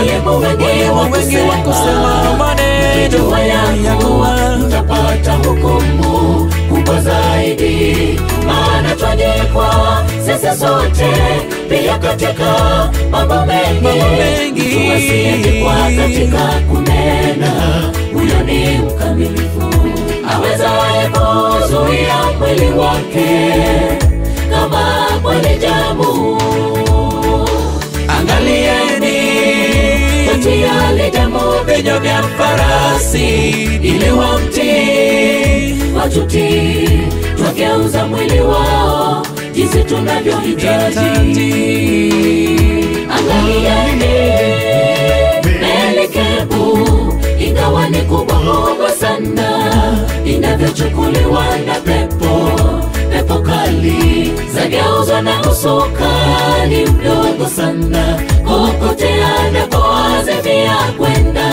walimu wengi wengi wa kusema maneno Jua ya ya kuwa kuwa mtapata hukumu kubwa zaidi, maana twajikwa sisi sote pia katika mambo mengi. Mambo mengi. Mtu asiyejikwa katika kunena, huyo ni mkamilifu, awezaye kuzuia mwili wake kama kweli jamu. Angalieni katia lijamu vinyo vya farasi ili wamtii watutii, twageuza mwili wao jinsi tunavyohitaji. Angalieni Melikebu, ingawa ni kubwa kubwa sana, inavyochukuliwa na pepo pepo kali, zageuzwa na usukani mdogo sana, kupotea na kuazimia kwenda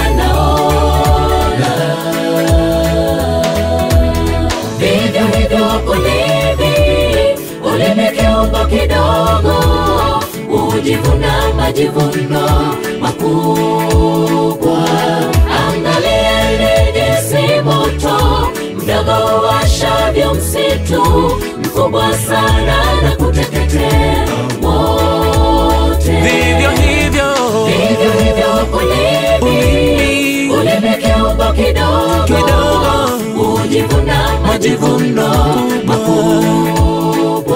naona vivyo hivyo ulimi, ulimi kiungo kidogo, hujivuna majivuno makubwa. Angalieni jinsi moto mdogo washavyo msitu mkubwa sana na kuteketea wote. vivyo hivyo Vivyo hivyo ulimi, ulimi ulimi kiungo kidogo kidogo hujivuna majivuno makubwa.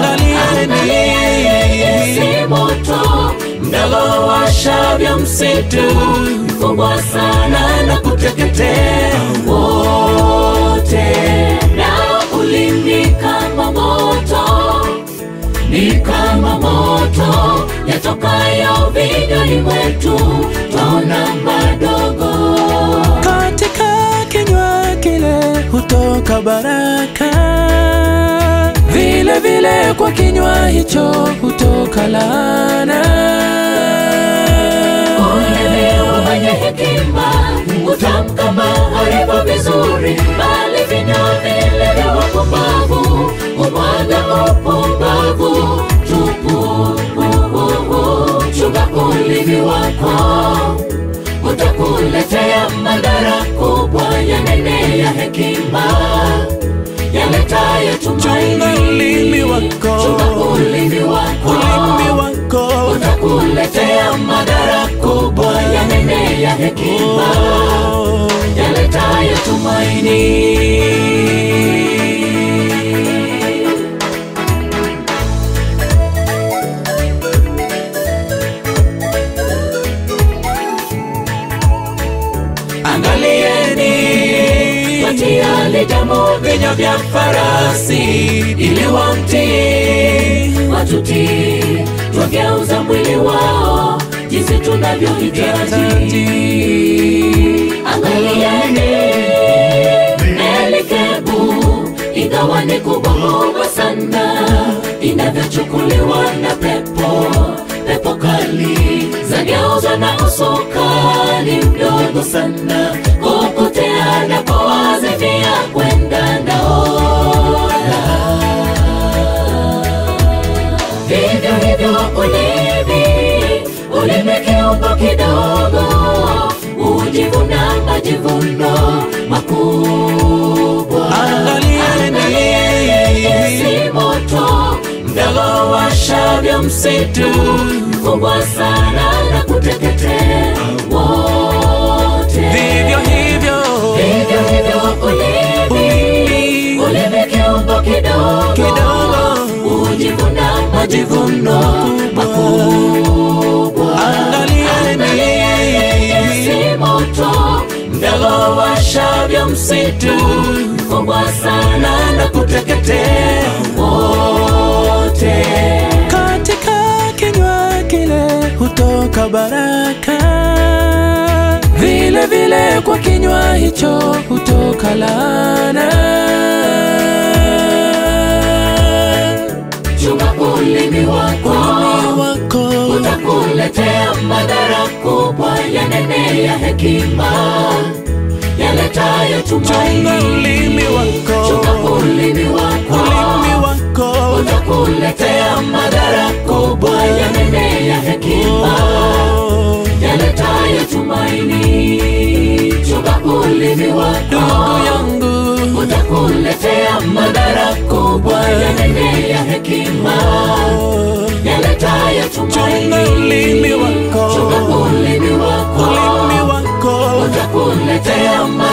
angalieni Si moto mdogo washavyo msitu mkubwa sana na kuteketea wote, na ulimi kama moto ni kama moto yatokayo vinywani mwetu, twaona madogo katika kinywa kile hutoka baraka, vile vile kwa kinywa hicho hutoka laana. Ulemewa mwenye hekima utamka maarifa vizuri, bali vinywa vile vya wapumbavu humwaga upumbavu tupu. Chunga ulimi wako, utakuletea madhara kubwa. Yanene ya hekima yaletayo Chunga tumaini. ulimi wako, Chunga ulimi wako ulimi wako utakuletea madhara kubwa ya nene ya hekima oh. yaletayo tumaini. Angalieni watia lijamu vinywa vya farasi ili wamtii watutii, twageuza mwili wao jinsi tunavyohitaji. Angalieni Melikebu, ingawa ni kubwa kubwa sana, inavyochukuliwa na pepo pepo kali, zageuzwa na usukani mdogo sana, kupotea na kuazimia kwenda naona vivyo hivyo ulimi, ulimi kiungo kidogo, hujivuna majivuno makubwa. Angalieni. si moto mdogo washavyo msitu mkubwa sana na kuteketea wote. vivyo hivyo Vivyo hivyo ulimi, ulimi ulimi kiungo kidogo kidogo hujivuna majivuno makubwa. angalieni Si moto mdogo washavyo msitu mkubwa sana na kuteketea wote. katika kinywa kile hutoka baraka, vile vile kwa kinywa hicho hutoka laana. Chunga ulimi wako Ulimi wako utakuletea madhara kubwa ya nene ya hekima yaletayo chunga tumaini. ulimi wako, Chunga ulimi wako ulimi wako utakuletea madhara kubwa ya nene ya hekima oh. yaletayo ndugu yangu utakuletea madhara kubwa yanene ya hekima yaletayo chunga tumaini ulimi wako chunga ulimi wako ulimi wako utakuletea madhara